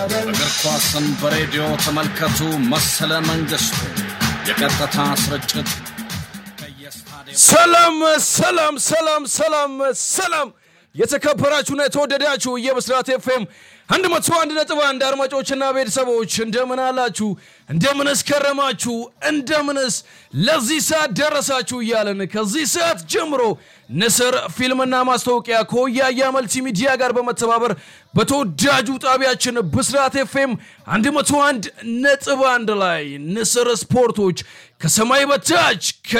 እግር ኳስን በሬዲዮ ተመልከቱ። መሰለ መንግስቱ የቀጥታ ስርጭት ከየስታዲየም ሰላም ሰላም ሰላም ሰላም ሰላም የተከበራችሁና የተወደዳችሁ የብስራት ኤፍኤም አንድ መቶ አንድ ነጥብ አንድ አድማጮችና ቤተሰቦች እንደምን አላችሁ? እንደምንስ ከረማችሁ? እንደምንስ ለዚህ ሰዓት ደረሳችሁ? እያለን ከዚህ ሰዓት ጀምሮ ንስር ፊልምና ማስታወቂያ ከወያያ መልቲ ሚዲያ ጋር በመተባበር በተወዳጁ ጣቢያችን ብስራት ኤፍኤም 101 ነጥብ አንድ ላይ ንስር ስፖርቶች ከሰማይ በታች